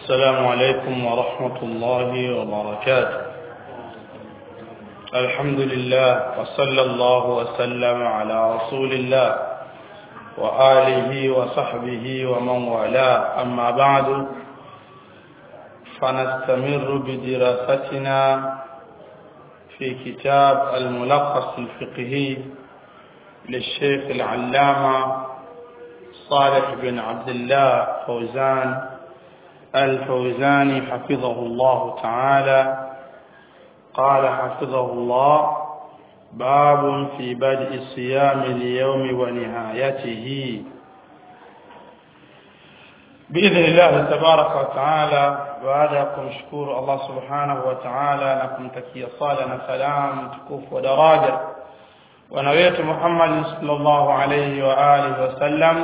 السلام عليكم ورحمة الله وبركاته الحمد لله وصلى الله وسلم على رسول الله وآله وصحبه ومن والاه أما بعد فنستمر بدراستنا في كتاب الملخص الفقهي للشيخ العلامة صالح بن عبد الله فوزان الفوزاني حفظه الله تعالى قال حفظه الله باب في بدء صيام اليوم ونهايته بإذن الله تبارك وتعالى baada ya kumshukuru Allah subhanahu wa ta'ala na kumtakia sala na salam mtukufu wa daraja bwana wetu Muhammad sallallahu alayhi wa alihi wasallam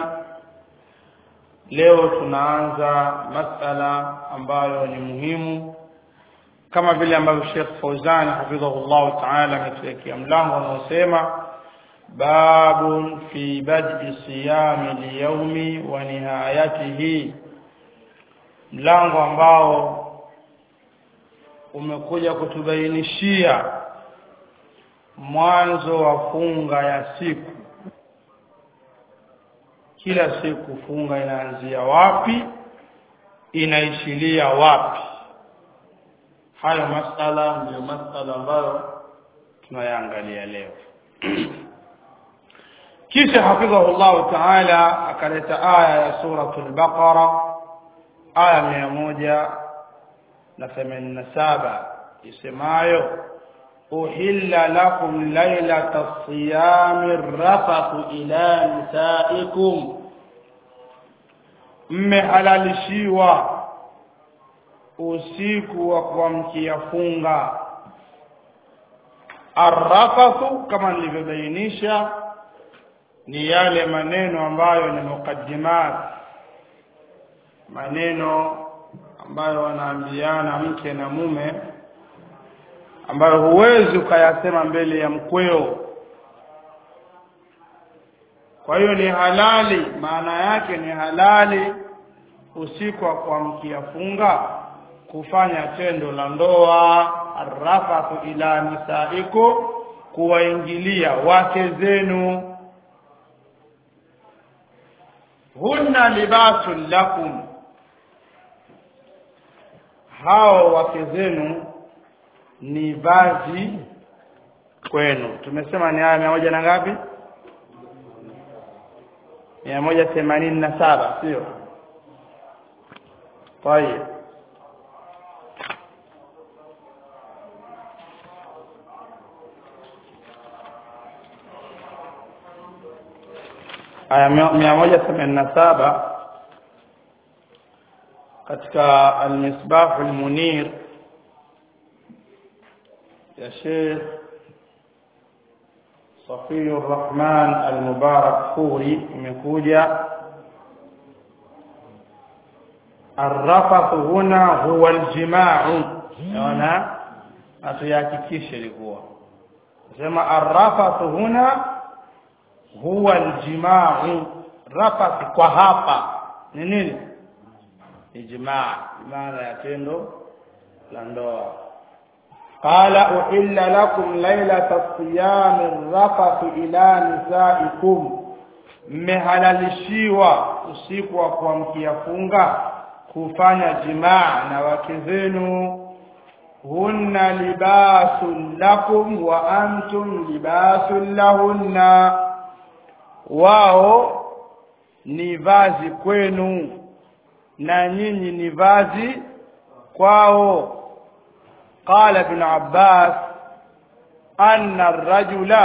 leo tunaanza masala ambayo ni muhimu kama vile ambavyo Sheikh Fauzan hafidhahullah ta'ala ametuwekea mlango unaosema babun fi bad'i siyami al-yawmi wa nihayatihi mlango ambao umekuja kutubainishia mwanzo wa funga ya siku kila siku funga inaanzia wapi inaishilia wapi hayo masala ndio masala ambayo tunayaangalia leo kisha hafidhahullah ta'ala akaleta aya ya suratul baqara aya mia moja na themanini na saba isemayo uhilla lakum lailata siyami rafathu ila nisaikum mmehalalishiwa usiku wa kuamkia funga arrafathu kama nilivyobainisha ni yale maneno ambayo ni mukaddimat maneno ambayo wanaambiana mke na mume ambayo huwezi ukayasema mbele ya mkweo kwa hiyo ni halali maana yake ni halali usiku wa kuamkia funga kufanya tendo la ndoa arrafathu ila nisaiku kuwaingilia wake zenu hunna libasun lakum hao wake zenu ni vazi kwenu tumesema ni aya mia moja na ngapi mia moja themanini na saba sio tayeb aya mia moja themanini na saba katika almisbahu almunir ya Sheikh Safiur Rahman Al-Mubarak Furi imekuja arrafathu huna huwa aljima'u naona atuyahakikishe ilikuwa sema arrafathu huna huwa aljima'u rafath kwa hapa ni nini ijmaa maana ya tendo la ndoa qala uhilla lakum lailata siyami rafathu ila nisaikum mmehalalishiwa usiku wa kuamkia funga kufanya jimaa na wake zenu hunna libasun lakum wa antum libasun lahunna wao ni vazi kwenu na nyinyi ni vazi kwao قال ابن عباس أن الرجل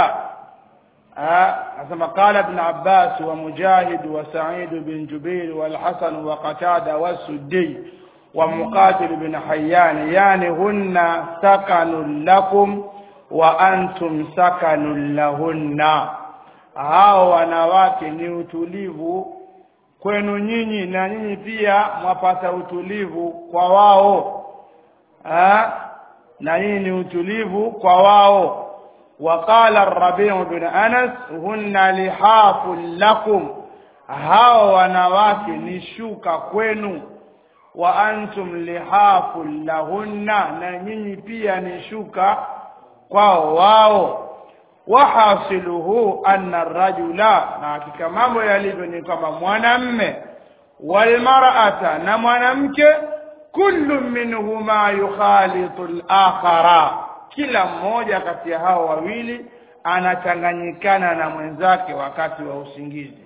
كما قال ابن عباس ومجاهد وسعيد بن جبير والحسن وقتادة والسدي ومقاتل بن حيان يعني هن سكن لكم وأنتم سكن لهن hao wanawake ni utulivu kwenu nyinyi na nyinyi pia mwapata utulivu kwa wao ha? na nyinyi ni utulivu kwa wao وقال الربيع بن أنس هن لحاف لكم hao wanawake ni shuka kwenu wa antum lihafu lahunna na nyinyi pia ni shuka kwao wao wahasiluhu anna rajula na hakika mambo yalivyo ni kwamba mwanamme walmar'ata na mwanamke kullu minhuma yukhalitu al-akhara kila mmoja kati ya hao wawili anachanganyikana na mwenzake wakati wa usingizi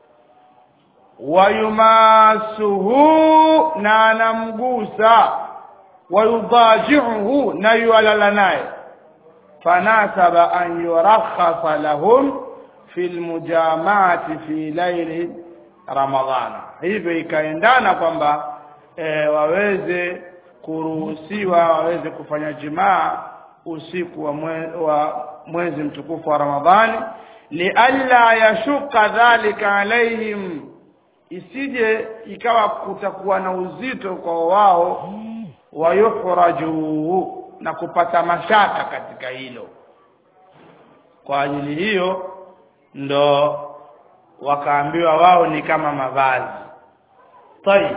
wayumasuhu na anamgusa wayudajiuhu na yualala naye fanasaba an yurakhasa lahum fi lmujamaati fi laili ramadhana hivyo ikaendana kwamba e, waweze kuruhusiwa waweze kufanya jimaa usiku wa, mwe, wa mwezi mtukufu wa ramadhani lialla yashuka dhalika alaihim isije ikawa kutakuwa na uzito kwa wao wayukhraju na kupata mashaka katika hilo kwa ajili hiyo ndo wakaambiwa wao ni kama mavazi tayib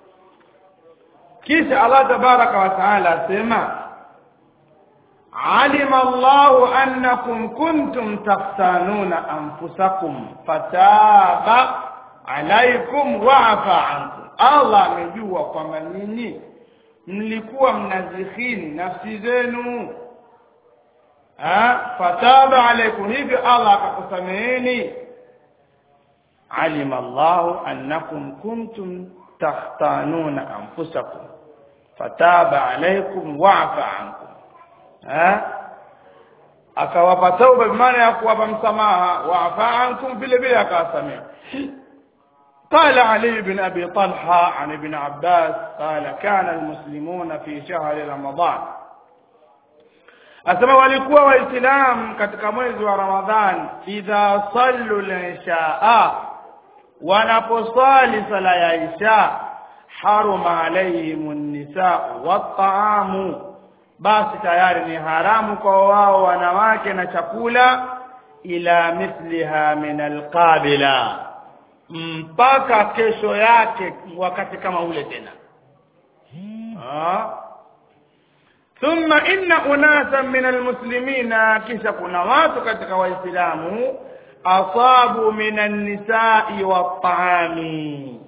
kisha Allah tabaraka wa taala asema علم الله أنكم كنتم تختانون أنفسكم فتاب عليكم وعفى عنكم الله amejua kwamba nyinyi mlikuwa mnazikhini nafsi zenu fataba alaikum hivyo Allah akakusameheni alima Allahu annakum kuntum takhtanuna anfusakum fataba alaikum wa'fa ankum akawapa tauba bimaana ya kuwapa msamaha wa'fa ankum vile vile akawasamea قال علي بن أبي طلحة عن ابن عباس قال كان المسلمون في شهر رمضان asema walikuwa waislamu katika mwezi wa ramadhan idha sallu lishaa wanaposali sala ya isha haruma alaihim nisau wataamu basi tayari ni haramu kwa wao wanawake na chakula ila mithliha min alqabila mpaka kesho yake wakati kama ule tena thumma inna unasan min almuslimina kisha kuna watu katika waislamu asabu min annisai wattaami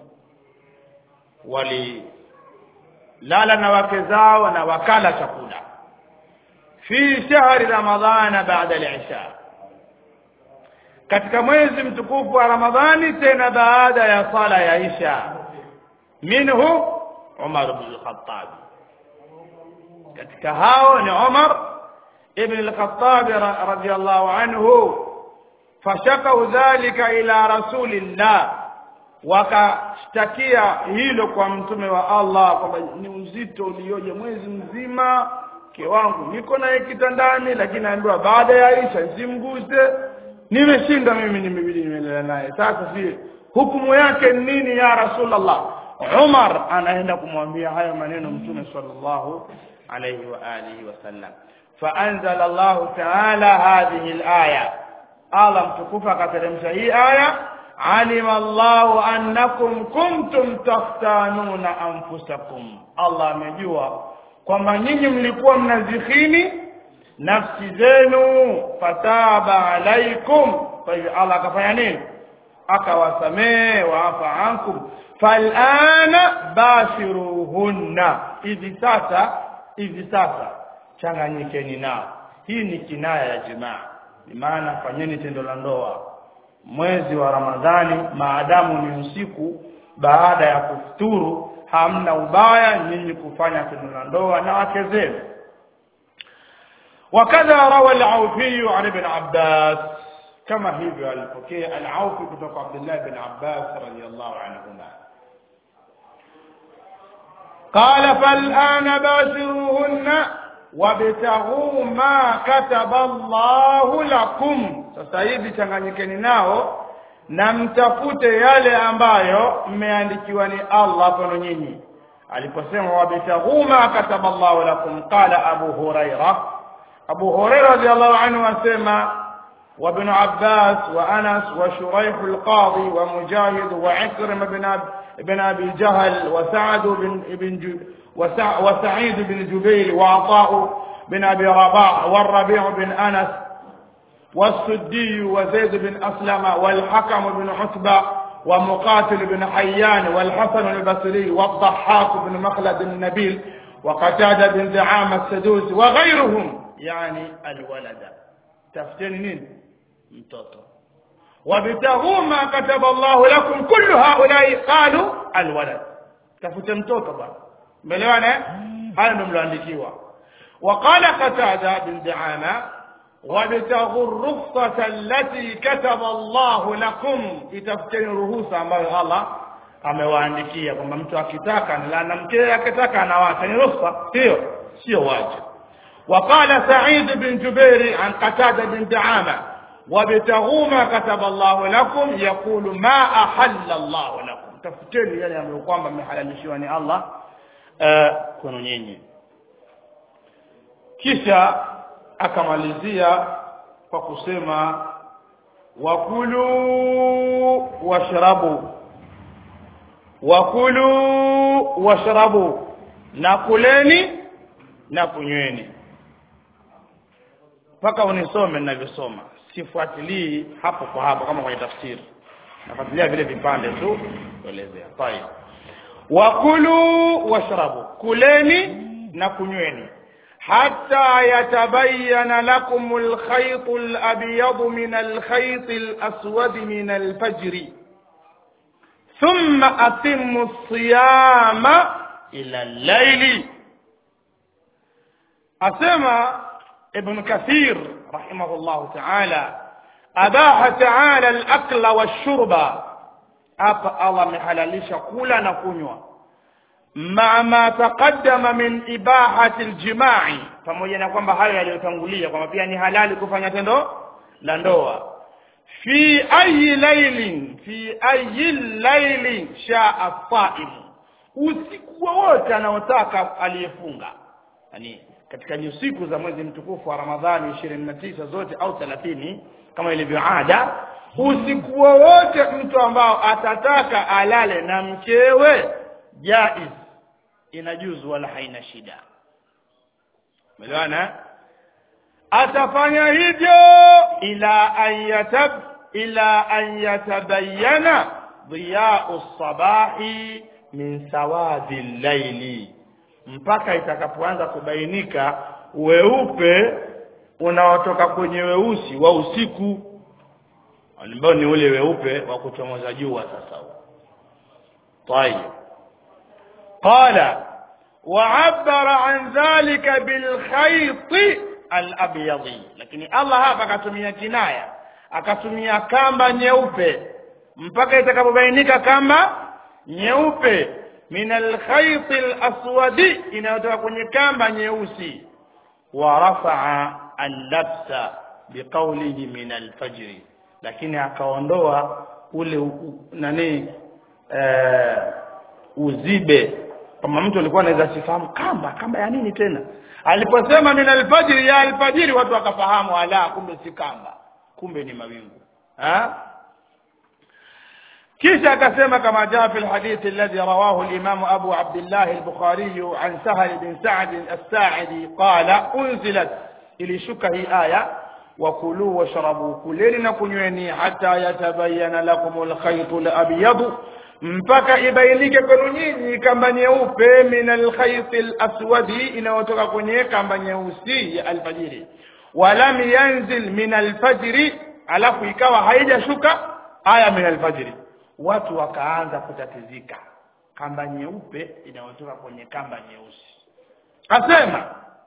wali lala na wake zao na wakala chakula fi shahri ramadhana baada al-isha katika mwezi mtukufu wa ramadhani tena baada ya sala ya isha minhu umar ibn al-khattab katika hao ni umar ibn al-khattab radiyallahu anhu fashakau dhalika ila rasulillah wakashtakia hilo kwa mtume wa Allah kwamba ni uzito ulioje mwezi mzima mke wangu niko naye kitandani lakini naambiwa baada ya Isha simguse nimeshinda mimi nimebidi nimelala naye sasa si hukumu yake nini ya Rasulullah Umar anaenda kumwambia haya maneno mtume sallallahu alayhi wa alihi wasallam فأنزل الله تعالى هذه الآية الله متكفى كترمش هي آية علم الله أنكم كنتم تختانون أنفسكم الله amejua kwamba nyinyi mlikuwa mnazikhini nafsi zenu fataba alaikum kwa hivyo Allah akafanya nini akawasamehe waafa ankum falana bashiruhunna hivi sasa hivi sasa changanyikeni nao hii ni kinaya ya jimaa ni maana fanyeni tendo la ndoa mwezi wa ramadhani maadamu ni usiku baada ya kufuturu hamna ubaya nyinyi kufanya tendo la ndoa na wake zenu وكذا روى العوفي عن ابن عباس كما هي الفقيه العوفي بن عبد الله بن عباس رضي الله عنهما قال فالآن باشروهن wabtaghu ma kataba Allahu lakum sasa hivi changanyikeni nao na mtafute yale ambayo mmeandikiwa ni Allah kwenu nyinyi aliposema wabtaghu ma kataba Allahu lakum qala Abu Huraira Abu Huraira radhiallahu anhu asema وابن عباس وأنس وشريح القاضي ومجاهد وعكرم بن بن أبي جهل وسعد بن بن وسع وسعيد بن جبير وعطاء بن أبي رباح والربيع بن أنس والسدي وزيد بن أسلم والحكم بن عتبة ومقاتل بن حيان والحسن البصري والضحاك بن مخلد النبيل وقتادة بن دعامة السدوسي وغيرهم يعني الولد تفتني نين mtoto wabtaghuu ma kataba Allahu lakum kullu haulai qalu alwalad tafute mtoto bwana umeelewana haya ndio mloandikiwa وقال قتادة بن دعامة وابتغوا الرخصة التي كتب الله لكم itafuteni ruhusa ambayo Allah amewaandikia kwamba mtu akitaka na mke akitaka anawacha ni ruhusa hiyo sio wajibu وقال سعيد بن جبير عن قتادة بن دعامة وابتغوا ما كتب الله لكم يقول ما أحل الله لكم tafuteni yale ambayo kwamba mmehalalishiwa ni Allah uh, kwenu nyinyi kisha akamalizia kwa kusema wakulu washrabu wakulu washrabu na kuleni na kunyweni mpaka unisome ninavyosoma sifuatilii hapo kwa hapo kama kwenye tafsiri nafuatilia vile vipande tu kuelezea tayeb wakulu washrabu kuleni na kunyweni حتى يتبين لكم الخيط الأبيض من الخيط الأسود من الفجر ثم أتموا الصيام إلى الليل أسمى ابن كثير رحمه الله تعالى أباح تعالى الأكل والشرب أبا الله محللش كولا نكونوا مع ما تقدم من إباحة الجماع pamoja na kwamba hayo yaliyotangulia kwamba pia ni halali kufanya tendo la ndoa fi ayi lailin fi ayi lailin shaa saim usiku wowote anaotaka aliyefunga yani katika usiku za mwezi mtukufu wa Ramadhani 29 zote au 30 kama ilivyo ada usiku wowote mtu ambao atataka alale na mkewe jaiz inajuzu wala haina shida umeelewana atafanya hivyo ila an yatab ila an yatabayyana dhiya'u sabahi min sawadi llaili mpaka itakapoanza kubainika weupe unaotoka kwenye weusi wa usiku ambao ni ule weupe wa kuchomoza jua sasa huo طيب قال وعبر عن ذلك بالخيط الابيض lakini Allah hapa akatumia kinaya akatumia kamba nyeupe mpaka itakapobainika kamba nyeupe min alkhayt alaswadi inayotoka kwenye kamba nyeusi wa rafa'a al-labsa biqawlihi min alfajr lakini akaondoa ule u, nani eh, uzibe kama mtu alikuwa anaweza sifahamu kamba kamba ya nini tena aliposema min alfajiri ya alfajiri watu wakafahamu ala kumbe si kamba kumbe ni mawingu ha kisha akasema kama jaa fi alhadith alladhi rawahu al-imam Abu Abdullah al-Bukhari an Sahal bin Sa'd as-Sa'idi qala unzilat ilishuka hii aya wakulu washrabu kuleni na kunyweni hata yatabayana lakum al-khayt al-abyad mpaka ibainike kwenu nyinyi kamba nyeupe min alkhayt alaswadi inayotoka kwenye kamba nyeusi ya alfajiri walam yanzil min alfajri alafu ikawa haijashuka aya min alfajri watu wakaanza kutatizika kamba nyeupe inayotoka kwenye kamba nyeusi asema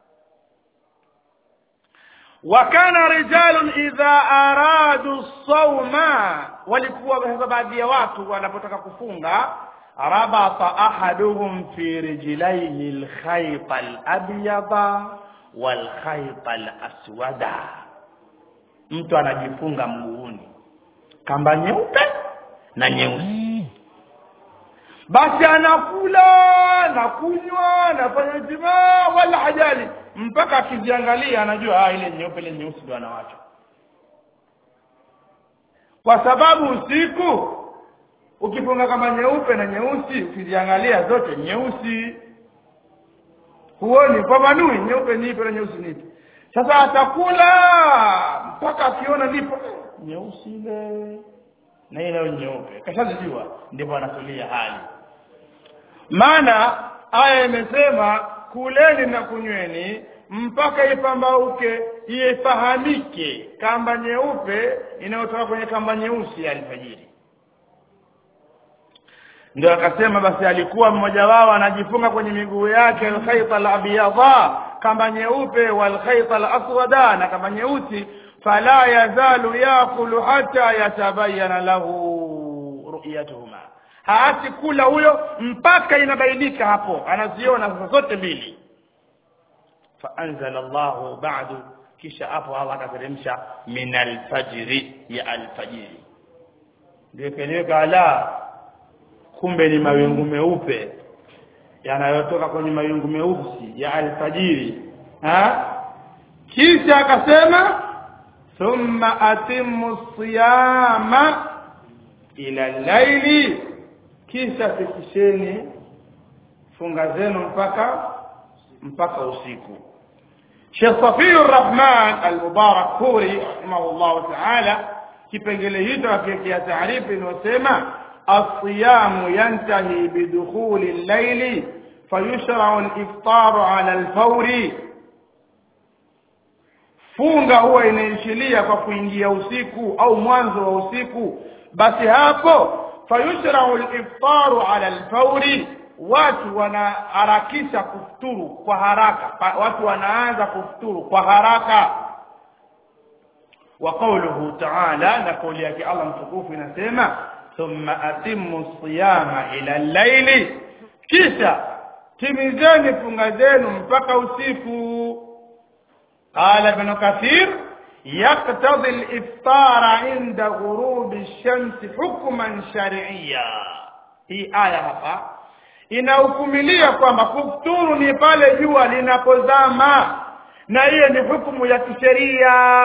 wakana rijalun idha aradu sawma walikuwa baadhi ya watu wanapotaka kufunga rabata ahaduhum fi rijlaihi alkhayt alabyada walkhayt alaswada mtu anajifunga mguuni kamba nyeupe na nyeusi basi anakula na kunywa anafanya jimaa wala hajali mpaka akiziangalia anajua ah ile nyeupe ile nyeusi ndo anawacha kwa sababu usiku ukifunga kama nyeupe na nyeusi ukiziangalia zote nyeusi huoni pambanui nyeupe ni ipi na nyeusi ni ipi sasa atakula mpaka akiona ndipo nyeusi ile na ile nyeupe kashazijua ndipo anatulia hali maana aya imesema kuleni na kunyweni mpaka ipambauke ifahamike kamba nyeupe inayotoka kwenye kamba nyeusi ya alfajiri ndio akasema basi alikuwa mmoja wao anajifunga kwenye miguu yake alkhayta alabyadha kamba nyeupe walkhayta alaswada na kamba nyeusi fala yazalu yakulu hata yatabayana lahu ru'yatuhuma haati kula huyo mpaka inabainika hapo anaziona sasa zote mbili faanzala Allahu ba'du kisha hapo Allah akateremsha min alfajri ya alfajiri ndio keleweka ala kumbe ni mawingu meupe yanayotoka kwenye mawingu meusi ya alfajiri ha kisha akasema thumma atimmu siyama ila laili kisha fikisheni funga zenu mpaka mpaka usiku Sheikh Safiur Rahman Al-Mubarak Khuri rahimahullah ta'ala kipengele hicho akiwekea taarifa inayosema الصيام ينتهي بدخول الليل فيشرع الإفطار على الفور funga huwa inaishilia kwa kuingia usiku au mwanzo wa usiku basi hapo fayushrau al-iftaru ala al-fawri watu wanaharakisha kufuturu kwa haraka watu wanaanza kufuturu kwa haraka wa qawluhu ta'ala na kauli yake Allah mtukufu inasema thumma atimmu siyama ila al-layli kisha timizeni funga zenu mpaka usiku قال ابن كثير يقتضي الافطار عند غروب الشمس حكما شرعيا hii aya hapa inahukumilia kwamba kufuturu ni pale jua linapozama na hiyo ni hukumu ya kisheria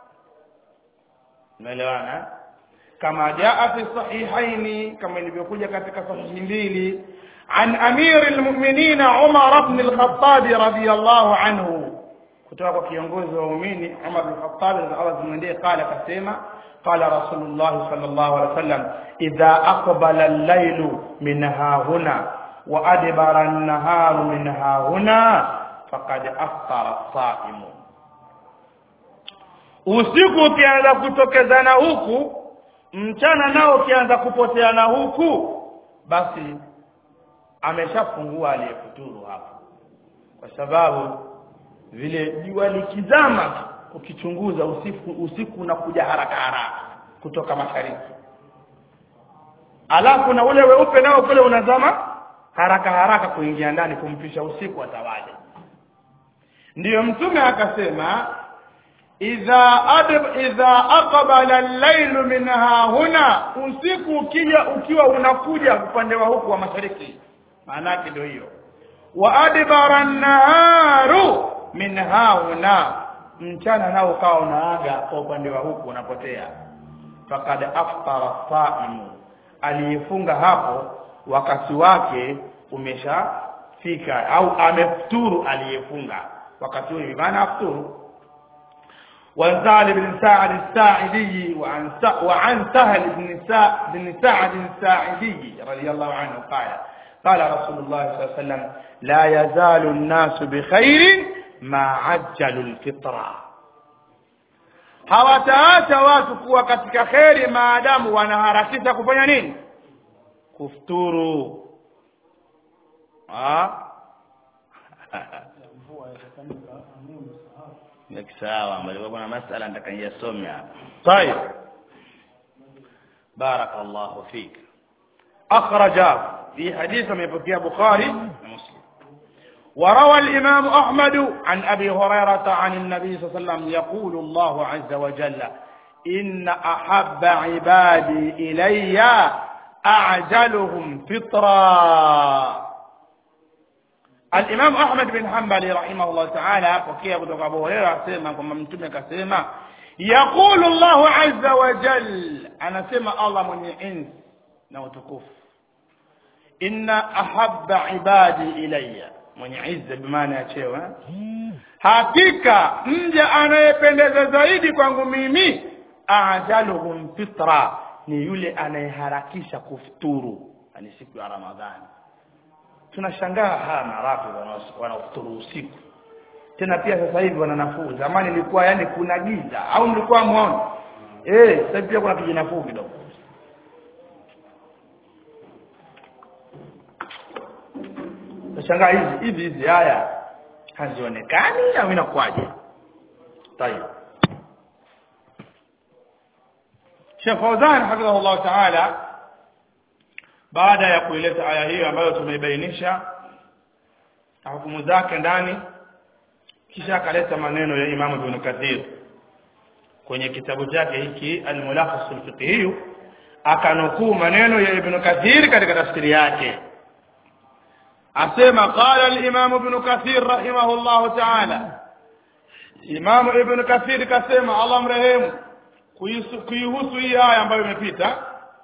umeelewana kama jaa fi sahihaini kama ilivyokuja katika sahihi mbili an amiri almu'minina Umar ibn al-Khattab radiyallahu anhu kutoka kwa kiongozi wa waumini Umar bin Khattab Allah zimwendee qala kasema qala Rasulullah sallallahu alaihi wasallam idha aqbala al-laylu min hahuna wa adbara an-naharu min hahuna faqad aftara as-sa'im usiku ukianza kutokezana huku mchana nao ukianza kupoteana huku basi ameshafungua aliyefuturu hapo kwa sababu vile jua likizama ukichunguza usiku usiku unakuja haraka haraka kutoka mashariki alafu na ule weupe nao kule unazama haraka haraka kuingia ndani kumpisha usiku atawale ndiyo mtume akasema idha adb idha aqbala al-layl minha huna usiku ukija ukiwa unakuja upande wa huku wa mashariki maana yake ndio hiyo wa adbara an-naharu min hauna mchana nao ukawa unaaga kwa upande wa huku unapotea fakad aftara saimu aliyefunga hapo wakati wake umeshafika au amefuturu aliyefunga wakati huo maana afuturu وزال بن سعد الساعدي وعن وعن سهل بن بن سعد الساعدي رضي الله عنه قال قال رسول الله صلى الله عليه وسلم لا يزال الناس بخير ma ajjalu alfitra hawataacha watu kuwa katika kheri maadamu wanaharakisha kufanya nini kufuturu sawa mbali kuna masala nitakayasomea hapa طيب بارك الله فيك أخرج في حديث من بكي بخاري ومسلم وروى الإمام أحمد عن أبي هريرة عن النبي صلى الله عليه وسلم يقول الله عز وجل إن أحب عبادي إلي أعجلهم فطرا الإمام أحمد بن حنبل رحمه الله تعالى وكي أبو أبو هريرة سيما كما ممتمة كسيما yaqulu llahu azza wa jal anasema allah mwenye enzi na utukufu inna ahabba ibadi ilayya mwenye izza bimaana ya cheo eh? hakika mja anayependeza zaidi kwangu mimi ajaluhum fitra ni yule anayeharakisha kufuturu yani siku ya ramadhani tunashangaa haya marafi wanaofuturu usiku tena pia sasa hivi wana nafuu zamani ilikuwa yani kuna giza au mlikuwa muone eh sasa pia kuna kijinafuu kidogo nashangaa hizi hivi hizi haya hazionekani au inakuwaje tayeb Sheikh Fauzan hafidhahullah ta'ala baada ya kuileta aya hiyo ambayo tumeibainisha na hukumu zake ndani kisha akaleta maneno ya Imam Ibn Kathir kwenye kitabu chake hiki Al-Mulakhas al-Fiqhi akanukuu maneno ya Ibn Kathir katika tafsiri yake asema qala al-Imam Ibn Kathir rahimahullah ta'ala Imam Ibn Kathir kasema Allah mrehemu kuihusu hii aya ambayo imepita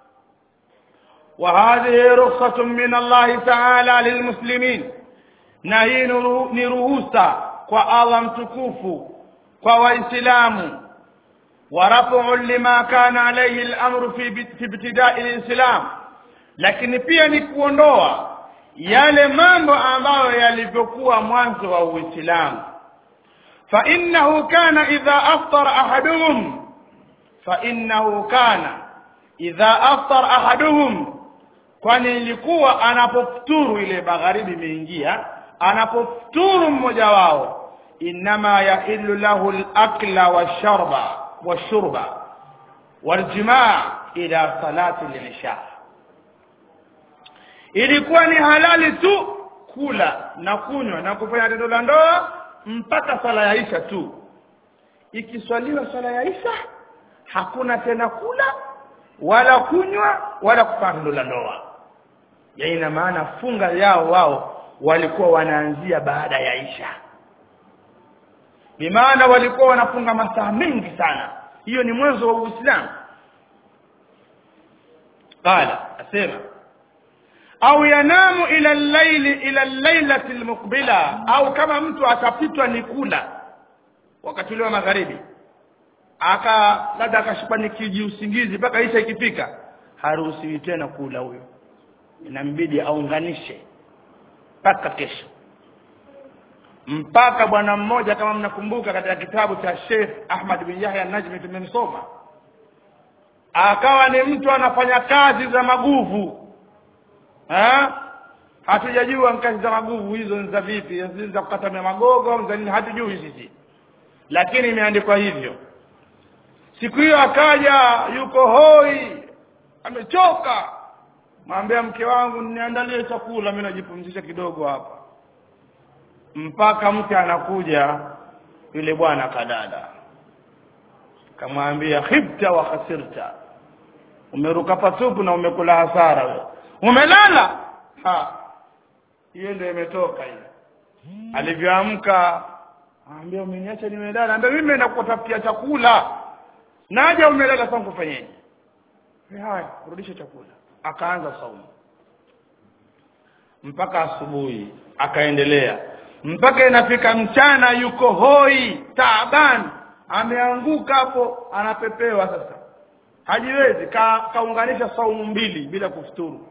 وهذه رخصة من الله تعالى للمسلمين na hii ni ruhusa kwa Allah mtukufu kwa waislamu warafu lima kana alayhi al-amru fi fi ibtida'i al-islam lakini pia ni kuondoa yale mambo ambayo yalivyokuwa mwanzo wa Uislamu fa innahu kana idha aftara ahaduhum fa innahu kana idha aftara ahaduhum kwani ilikuwa anapofuturu ile magharibi imeingia anapofuturu mmoja wao inma yahillu lahu al-akla wash-sharba wash-shurba wal-jimaa ila salati al-isha ilikuwa ni halali tu kula na kunywa na kufanya tendo la ndoa mpaka sala ya isha tu ikiswaliwa sala ya isha hakuna tena kula wala kunywa wala kufanya tendo la ndoa ya ina maana funga yao wao walikuwa wanaanzia baada ya isha bimaana walikuwa wanafunga masaa mengi sana hiyo ni mwanzo wa uislamu qala asema au yanamu ila al-layli ila al-lailati al-muqbila au kama mtu atapitwa ni kula wakati ule wa magharibi aka labda akashikwa ni kiji usingizi mpaka isha ikifika haruhusiwi tena kula huyo inambidi aunganishe mpaka kesho mpaka bwana mmoja kama mnakumbuka katika kitabu cha Sheikh Ahmad bin Yahya Najmi tumemsoma akawa ni mtu anafanya kazi za maguvu ha hatujajua kazi za maguvu hizo ni za vipi za kukatamia magogo au za nini hatujui sisi lakini imeandikwa hivyo siku hiyo akaja yuko hoi amechoka mwambia mke wangu niandalie chakula mimi najipumzisha kidogo hapa mpaka mke anakuja yule bwana kadada kamwambia khibta wa khasirta umeruka patupu na umekula hasara wewe umelala ha hiyo ndio imetoka hiyo alivyoamka anambia umeniacha nimelala anambia mimi naenda kutafutia chakula naja umelala sasa kufanyaje haya rudisha chakula akaanza saumu mpaka asubuhi akaendelea mpaka inafika mchana yuko hoi taaban ameanguka hapo anapepewa sasa hajiwezi ka, kaunganisha saumu mbili bila kufuturu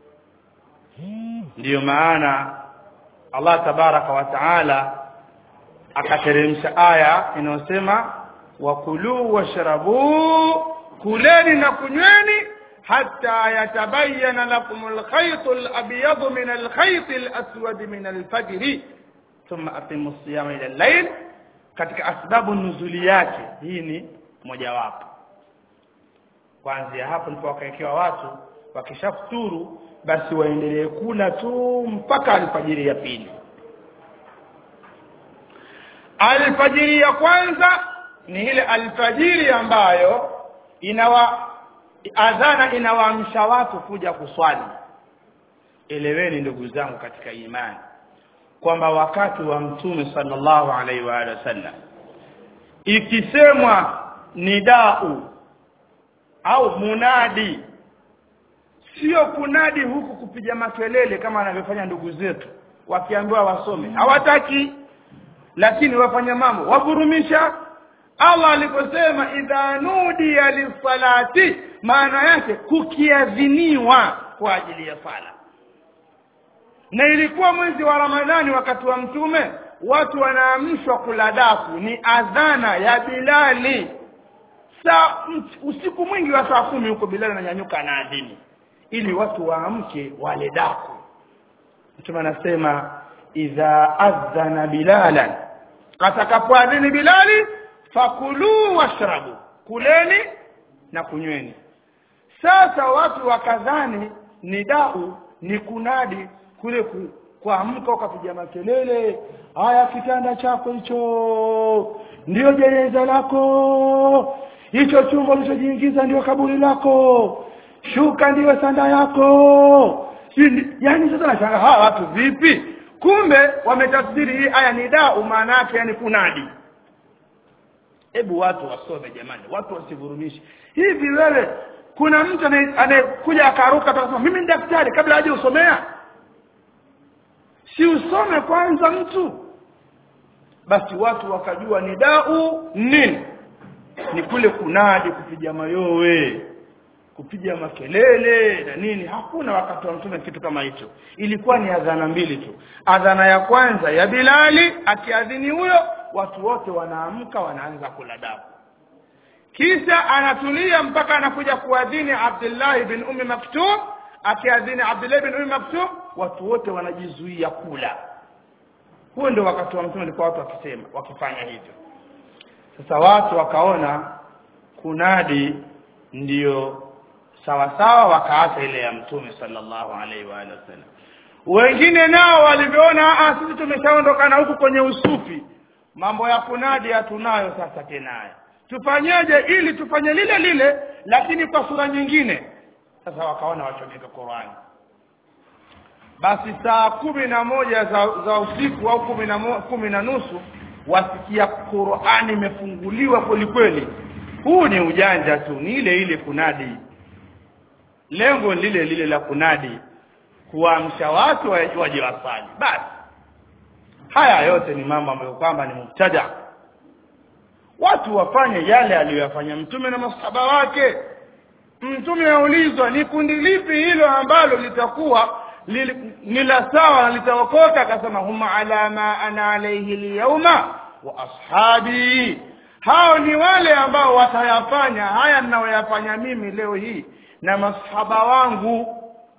ndiyo maana Allah tabaraka wa taala akateremsha aya inayosema wakulu washrabu kuleni na kunyweni hatta yatabayyana lakum alkhayt alabyad min alkhayt alaswad min alfajr thumma aqimu siyama ila al-layl katika asbabu nuzuli yake hii ni mojawapo kuanzia hapo ndipo wakaekewa watu wakishafuturu basi waendelee kula tu mpaka alfajiri ya pili alfajiri ya kwanza ni ile alfajiri ambayo inawa adhana inawaamsha watu kuja kuswali eleweni ndugu zangu katika imani kwamba wakati wa mtume sallallahu alaihi wa alihi wasallam ikisemwa nidau au munadi sio kunadi huku kupiga makelele kama wanavyofanya ndugu zetu wakiambiwa wasome hawataki lakini wafanya mambo wavurumisha Allah aliposema idha nudiya lisalati maana yake kukiadhiniwa kwa ajili ya sala na ilikuwa mwezi wa Ramadhani wakati wa mtume watu wanaamshwa kula daku ni adhana ya Bilali saa usiku mwingi wa saa kumi huko Bilali ananyanyuka na adhini ili watu waamke wale daku mtume anasema idha adhana bilalan atakapoadhini bilali fakulu washrabu kuleni na kunyweni sasa watu wakadhani ni dau ni kunadi kule ku, kuamka ukapiga makelele haya kitanda chako hicho ndio jeneza lako hicho chumba ulichojiingiza ndio kaburi lako shuka ndiyo sanda yako yani sasa nashanga hawa watu vipi kumbe wametafsiri hii aya ni dau maana yake yani kunadi hebu watu wasome jamani watu wasivurumishi hivi wewe kuna mtu anayekuja akaruka akasema mimi ni daktari kabla haja usomea si usome kwanza mtu basi watu wakajua ni dau nini ni kule kunadi kupiga mayowe kupiga makelele na nini hakuna wakati wa mtume kitu kama hicho ilikuwa ni adhana mbili tu adhana ya kwanza ya Bilali akiadhini huyo watu wote wanaamka wanaanza kula damu kisha anatulia mpaka anakuja kuadhini Abdullah bin Ummi Maktum akiadhini Abdullah bin Ummi Maktum watu wote wanajizuia kula huo ndio wakati wa mtume alikuwa watu wakisema wakifanya hivyo sasa watu wakaona kunadi ndiyo sawa sawa wakaacha ile ya mtume sallallahu alaihi wa alihi wasallam wengine nao walivyoona ah sisi tumeshaondokana huku kwenye usufi mambo ya kunadi hatunayo sasa tena tufanyeje ili tufanye lile lile lakini kwa sura nyingine sasa wakaona wachomeka Qur'ani basi saa kumi na moja za, za usiku au kumi na, mo, kumi na nusu wasikia Qur'ani imefunguliwa kweli kweli huu ni ujanja tu ni ile ile kunadi lengo lile lile la kunadi kuamsha watu waje wasali basi haya yote ni mambo ambayo kwamba ni mubtada watu wafanye yale aliyoyafanya mtume na masahaba wake mtume aulizwa ni kundi lipi hilo ambalo litakuwa ni la sawa na litaokoka akasema huma ala ma ana alayhi alyawma wa ashabi hao ni wale ambao watayafanya haya ninayoyafanya mimi leo hii na masahaba wangu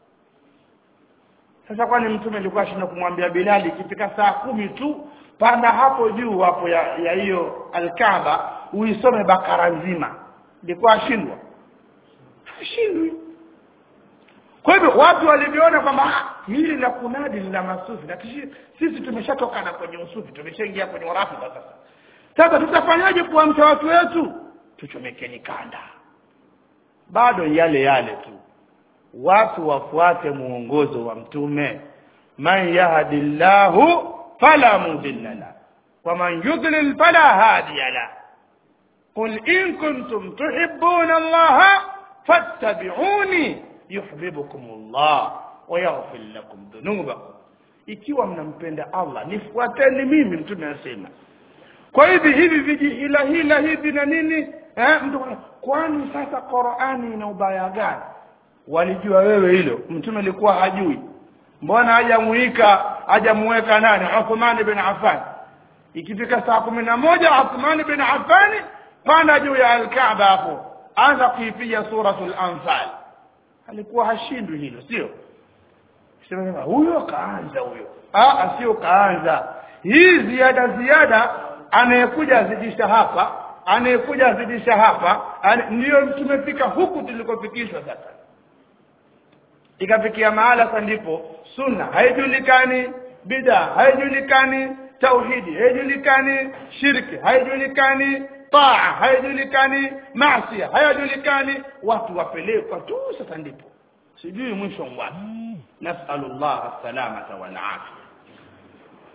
sasa kwani mtume alikuwa ashinda kumwambia Bilali ikifika saa kumi tu panda hapo juu hapo ya hiyo alkaaba uisome bakara nzima ilikuwa ashindwa ashindwi kwa hivyo watu walivyoona kwamba hili la kunadi la masufi na sisi tumeshatokana kwenye usufi tumeshaingia kwenye urafi sasa sasa tutafanyaje kuamsha watu wetu tuchomekeni kanda bado yale yale tu watu wafuate muongozo wa mtume man yahdillahu fala mudilla la wa man yudlil fala hadiya la qul in kuntum tuhibbuna allaha fattabi'uni yuhibbukum allah wa yaghfir lakum dhunubakum ikiwa mnampenda Allah nifuateni mimi mtume anasema kwa hivi hivi vijihila hila hivi na nini eh mtu kwani sasa Qur'ani ina ubaya gani walijua wewe hilo mtume alikuwa hajui mbona hajamuika hajamuweka nani Uthman bin Affan ikifika saa kumi na moja Uthman bin Affan panda juu ya al-Kaaba hapo anza kuipiga suratul Anfal alikuwa hashindwi hilo sio sema huyo kaanza huyo ah sio kaanza hii ziada ziada anayekuja azidisha hapa anayekuja azidisha hapa ndiyo tumefika huku tulikofikishwa sasa ikafikia mahala sasa ndipo sunna haijulikani bida haijulikani tauhidi haijulikani shirki haijulikani taa haijulikani maasi hayajulikani watu wapelekwa tu sasa ndipo sijui mwisho wapi nasalullah salamata wal afia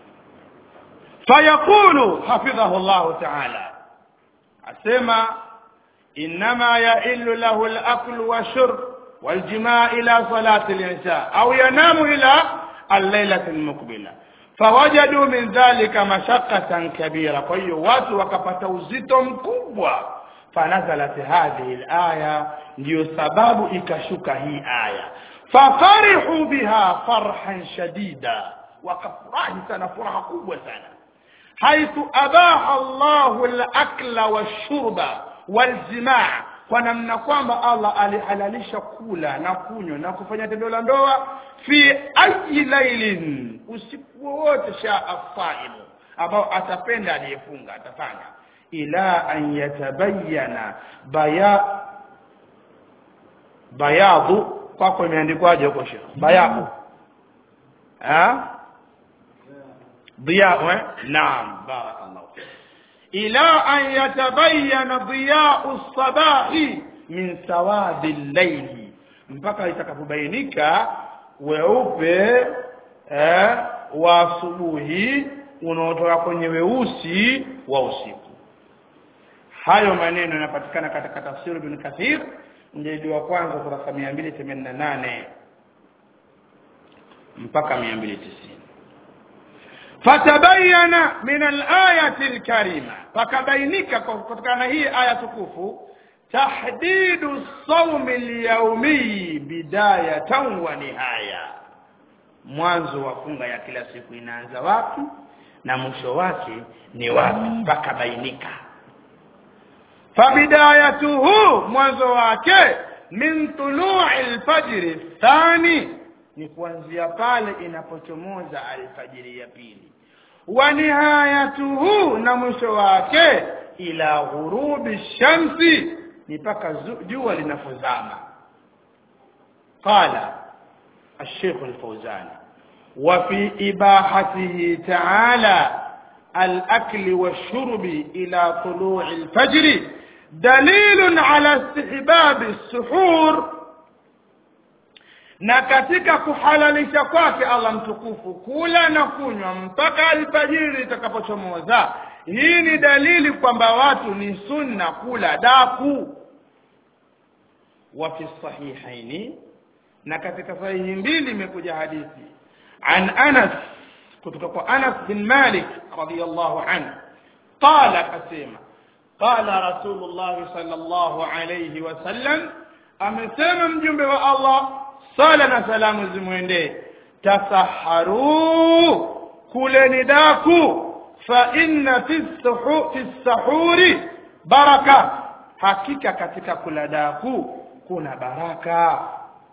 fayaqulu hafidhahu Allah ta'ala asema إنما يئل له الأكل والشرب والجماع إلى صلاة العشاء أو ينام إلى الليلة المقبلة فوجدوا من ذلك مشقة كبيرة kwa hiyo watu wakapata uzito mkubwa fanazalat hadhihi alaya ndiyo sababu ikashuka hii aya fafarihu biha farhan shadida wakafurahi sana furaha kubwa sana haithu abaha Allahu al-akla wash-shurba wal-jimaa kwa namna kwamba Allah alihalalisha kula na kunywa na kufanya tendo la ndoa fi ayi lailin usiku wowote shaa faimu ambao atapenda aliyefunga atafanya ila an yatabayyana baya bayadhu kwako imeandikwaje huko shekh bayadhu ha ضياء نعم بارك الله فيك إلى أن يتبين ضياء الصباح من سواد الليل mpaka itakapobainika weupe eh, wa asubuhi unaotoka kwenye weusi wa usiku hayo maneno yanapatikana katika tafsiri ibn kathir mjadi wa kwanza kurasa 288 mpaka 290 fatabayana min alayati alkarima fakabainika kutokana na hii aya tukufu tahdidu sawmi alyawmi bidayatan wa nihaya mwanzo wa funga ya kila siku inaanza wapi na mwisho wake ni wapi pakabainika fabidayatuhu mwanzo wake min tulu'i alfajr thani ni kuanzia pale inapochomoza alfajiri ya pili wa nihayatuhu na mwisho wake ila ghurubi shamsi ni mpaka jua linapozama qala الشيخ الفوزاني وفي إباحته تعالى الأكل والشرب إلى طلوع الفجر دليل على استحباب السحور na katika kuhalalisha kwake Allah mtukufu kula na kunywa mpaka alfajiri itakapochomoza hii ni dalili kwamba watu ni sunna kula daku wa fi sahihaini na katika sahihi mbili imekuja hadithi an Anas kutoka kwa Anas bin Malik radiyallahu anhu qala kasema qala rasulullah sallallahu alayhi wasallam amesema mjumbe wa Allah sala na salamu zimwendee tasaharu kuleni daku fa inna fi sahuri baraka hakika katika kula daku kuna baraka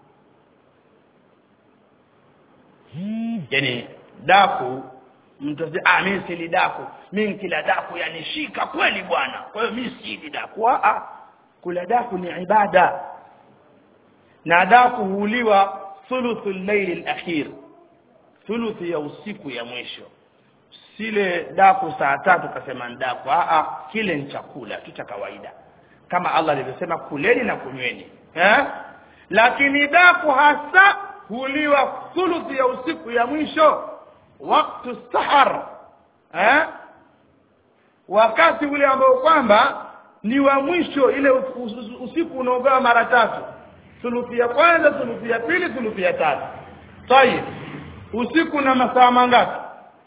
yani daku mtu asema ah mimi sili daku mimi kila daku yanishika kweli bwana kwa hiyo mimi sili daku ah kula daku ni ibada na daku huliwa thuluthu al-layl al-akhir thuluthi ya usiku ya mwisho sile daku saa tatu kasema daku a a kile ni chakula tu cha kawaida kama Allah alivyosema kuleni na kunyweni eh lakini daku hasa huliwa thuluthi ya usiku ya mwisho wakati sahar eh wakati ule ambao kwamba ni wa mwisho ile usiku unaogawa mara tatu thuluthi ya kwanza thuluthi ya pili thuluthi ya tatu tayib usiku na masaa mangapi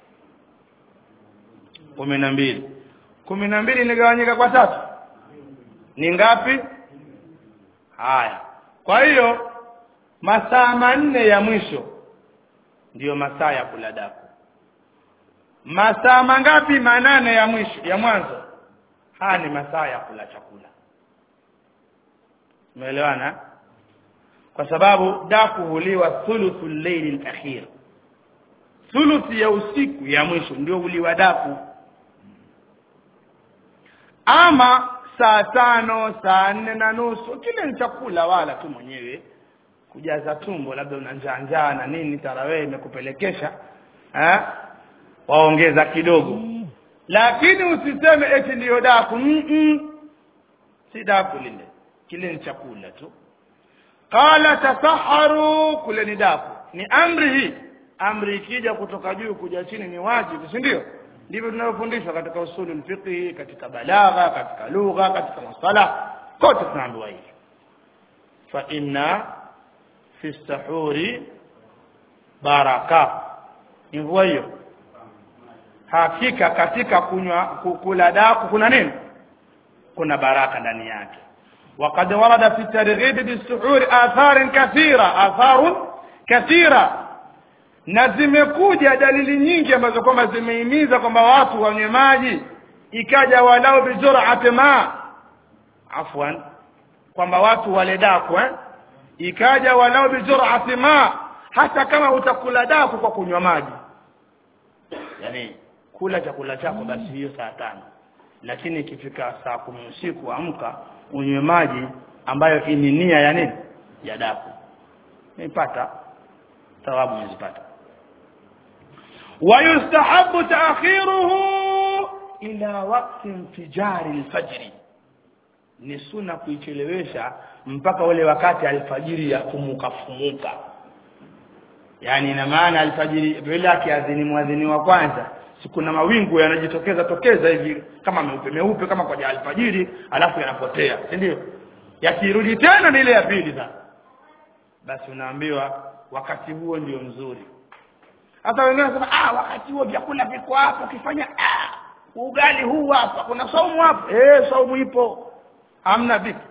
kumi na mbili kumi na mbili inagawanyika kwa tatu ni ngapi haya kwa hiyo masaa manne ya mwisho ndiyo masaa ya kula daku masaa mangapi manane ya mwisho ya mwanzo haya ni masaa ya kula chakula umeelewana kwa sababu daku huliwa thuluthu llaili alakhir thuluthi ya usiku ya mwisho ndio huliwa daku ama saa tano saa nne na nusu kile ni chakula wala tu mwenyewe kujaza tumbo labda una njaa njaa na nini tarawehe imekupelekesha eh waongeza kidogo lakini usiseme eti ndiyo daku mm -mm. si daku lile kile ni chakula tu qala tasaharu kule ni daku ni amri hii amri ikija kutoka juu kuja chini ni wajibu si ndio ndivyo tunavyofundishwa katika usulul fiqh katika balagha katika lugha katika masala kote tunaambiwa hivi fa inna fi sahuri baraka ni mvua hiyo hakika katika kunywa kula daku kuna nini kuna baraka ndani yake وقد ورد في الترغيب بالسحور آثار كثيرة آثار كثيرة na zimekuja dalili nyingi ambazo kwamba zimehimiza kwamba watu wanywe maji ikaja walau bijur'ati ma afwan kwamba watu wale daku eh? ikaja walau bijur'ati ma hata kama utakula daku kwa kunywa maji yani kula chakula chako basi hiyo saa tano lakini ikifika saa kumi usiku amka unywe maji ambayo ni nia ya nini ya daku nipata thawabu nizipata ويستحب تأخيره إلى وقت انفجار الفجر ni suna kuichelewesha mpaka ule wakati alfajiri ya fumuka fumuka yani ina maana alfajiri vile akiadhini mwadhini wa kwanza siku na mawingu yanajitokeza tokeza hivi kama meupe meupe kama kwa alfajiri alafu yanapotea si ndio yakirudi tena ni ile ya pili sasa basi unaambiwa wakati huo ndio mzuri hata wengine wanasema ah wakati huo vyakula viko hapo ukifanya ah ugali huu hapa kuna saumu hapo eh saumu ipo hamna vipi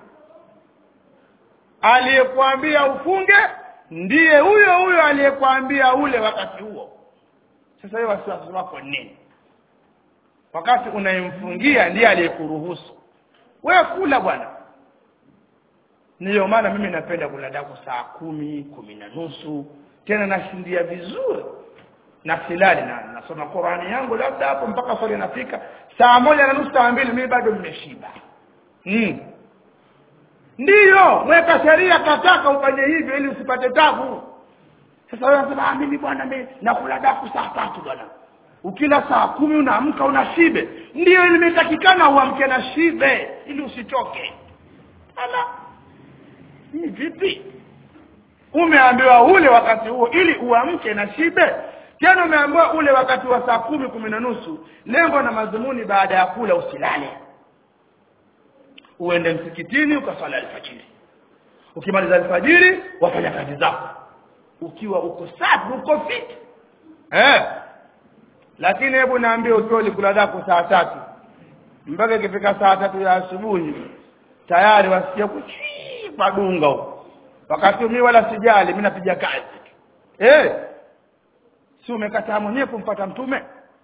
aliyekuambia ufunge ndiye huyo huyo aliyekuambia ule wakati huo sasa hiyo wasiwasi wako nini wakati unayemfungia ndiye aliyekuruhusu wewe kula bwana ndiyo maana mimi napenda kula daku saa kumi kumi na nusu tena nashindia vizuri na silali na nasoma Qurani yangu labda hapo mpaka swali nafika saa moja na nusu saa mbili mimi bado nimeshiba mm. ndiyo mweka sheria kataka ufanye hivyo ili usipate tabu sasa wewe unasema ah mimi bwana mimi nakula daku saa tatu bwana ukila saa kumi unaamka una shibe ndiyo limetakikana uamke na shibe ili usichoke ala ni vipi umeambiwa ule wakati huo ili uamke na shibe tena umeambiwa ule wakati wa saa kumi kumi na nusu lengo na madhumuni baada ya kula usilale uende msikitini ukaswali alfajiri ukimaliza alfajiri wafanya kazi zako ukiwa uko safi uko fit eh lakini hebu naambie ukiwa ulikula zako saa tatu mpaka ikifika saa tatu ya asubuhi tayari wasikia kuchii padunga huko wakati mimi wala sijali mimi napiga kazi eh si umekataa mwenyewe kumpata mtume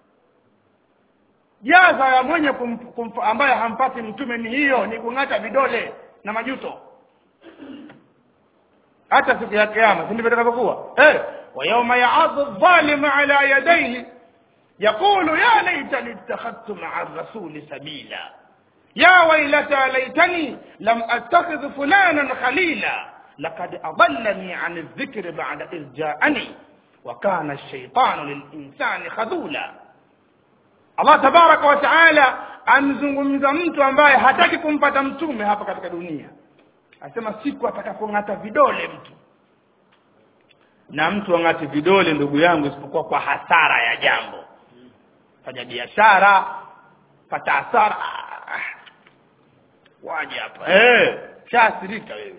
jaza ya mwenye kum, kum, ambaye hampati mtume ni hiyo ni kung'ata vidole na majuto hata siku ya kiyama si ndivyo itakavyokuwa eh wa yawma ya'adhu adh-dhalimu ala yadayhi yaqulu ya laitani ittakhadhtu ma'a ar-rasuli sabila ya waylata laitani lam attakhidh fulanan khalila laqad adallani 'an adh-dhikri ba'da idh ja'ani wa kana ash-shaytanu lil-insani khadula Allah tabaraka wa taala amzungumza mtu ambaye hataki kumpata mtume hapa katika dunia asema siku atakapong'ata vidole mtu na mtu ang'ati vidole ndugu yangu isipokuwa kwa hasara ya jambo fanya biashara pata hasara ah, waje hapa eh shaasirika wewe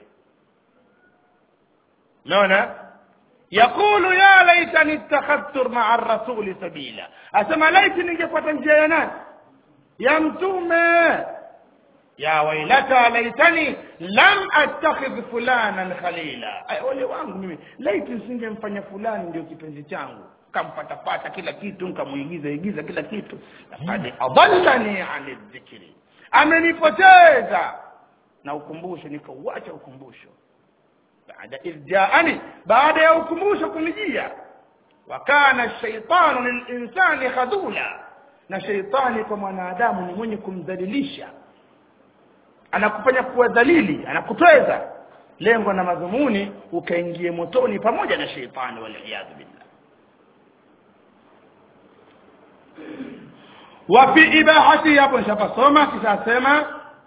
unaona yakulu ya laitani ittakhadhtu ma'a ar-rasuli sabila asema laiti ningefuata njia ya nani ya mtume ya wailata laitani lam attakhidh fulanan khalila ay ole wangu mimi laiti nisingemfanya fulani ndio kipenzi changu kampatapata kila kitu nkamuigiza igiza kila kitu laqad adallani ani dhikri amenipoteza na ukumbusho nikauacha ukumbusho baada irjaani baada ya ukumbusho kunijia wa kana shaitanu lilinsani khadula na shaitani kwa mwanadamu ni mwenye kumdhalilisha anakufanya kuwa dhalili anakutweza lengo na madhumuni ukaingie motoni pamoja na shaitani waliyadhu billah wa fi ibahati hapo nishapasoma kisha asema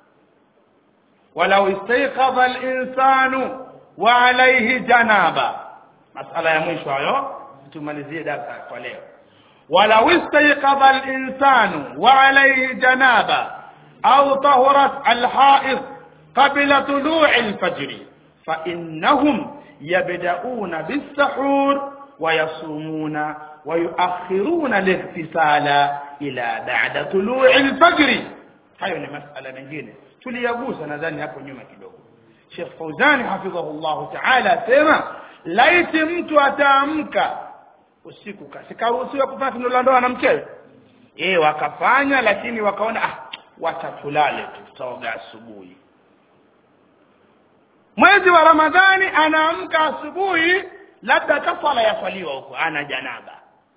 walau istayqadha al-insanu wa alayhi janaba masala ya mwisho hayo tumalizie darasa kwa leo walau istayqadha al-insanu wa alayhi janaba au tahurat al-haid qabla tulu'i al-fajr fa innahum yabda'una bis-sahur wa yasumuna wa yuakhiruna al-ihtisala ila ba'da tulu'i al-fajr hayo ni masala mengine tuliyagusa nadhani hapo nyuma kidogo Sheikh Fauzani hafidhahullah ta'ala sema laiti mtu ataamka usiku kasikaruhusiwa kufanya tendo la ndoa na mkewe eh wakafanya lakini wakaona ah wacha tulale tu tutaoga asubuhi mwezi wa ramadhani anaamka asubuhi labda kafara yaswaliwa huko ana janaba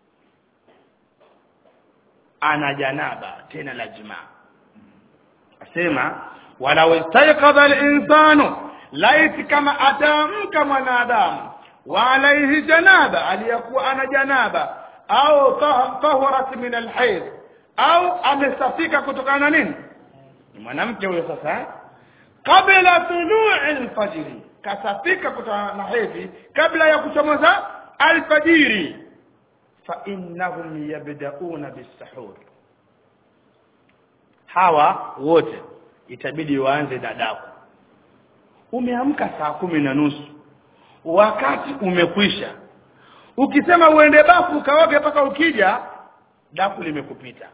ana janaba tena la jimaa asema walau istayqadha al-insanu laiti kama ataamka mwanadamu wa alaihi janaba aliyakuwa ana janaba au tahurat min alhayd au amesafika kutokana na nini ni mwanamke huyo sasa eh? kabla tului alfajiri kasafika kutokana na hedhi kabla ya kuchomoza alfajiri fa innahum yabdauna bisahur hawa wote itabidi waanze dadaku umeamka saa kumi na nusu wakati umekwisha ukisema uende bafu ukaoge mpaka ukija daku limekupita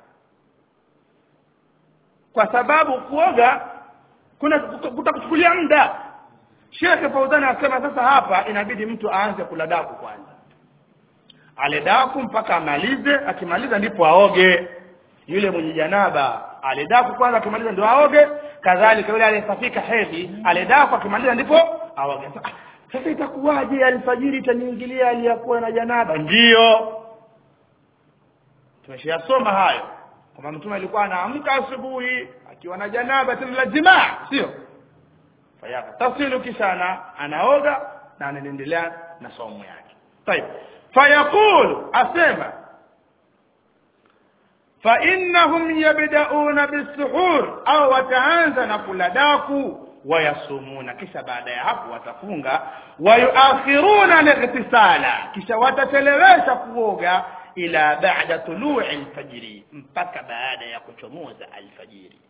kwa sababu kuoga kuna kutakuchukulia muda Sheikh Fauzani asema sasa hapa inabidi mtu aanze kula daku kwanza ale daku mpaka amalize akimaliza ndipo aoge yule mwenye janaba ale daku kwanza akimaliza ndio aoge kadhalika yule aliyesafika hedhi ale daku akimaliza ndipo aoge sasa itakuwaje alfajiri itaniingilia aliyakuwa na janaba ndiyo tumeshayasoma hayo kwamba mtume alikuwa anaamka asubuhi akiwa na janaba tena la jimaa sio fayaka tafsilu kisha ana anaoga na anaendelea na somo yake طيب فيقول asema فإنهم يبدأون بالسحور أو wataanza na kula daku wayasumuna kisha baada ya hapo watafunga wayuakhiruna lightisala kisha watachelewesha kuoga ila ba'da tulu'i alfajiri mpaka baada ya kuchomoza alfajiri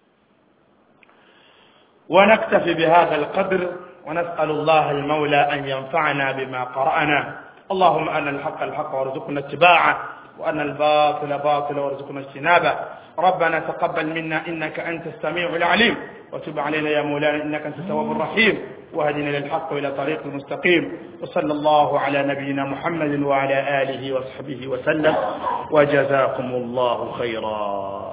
ونكتفي بهذا القدر ونسأل الله المولى أن ينفعنا بما قرأنا اللهم أن الحق الحق وارزقنا اتباعه وأن الباطل باطل وارزقنا اجتنابه ربنا تقبل منا إنك أنت السميع العليم وتب علينا يا مولانا إنك أنت التواب الرحيم واهدنا للحق إلى طريق المستقيم وصلى الله على نبينا محمد وعلى آله وصحبه وسلم وجزاكم الله خيرا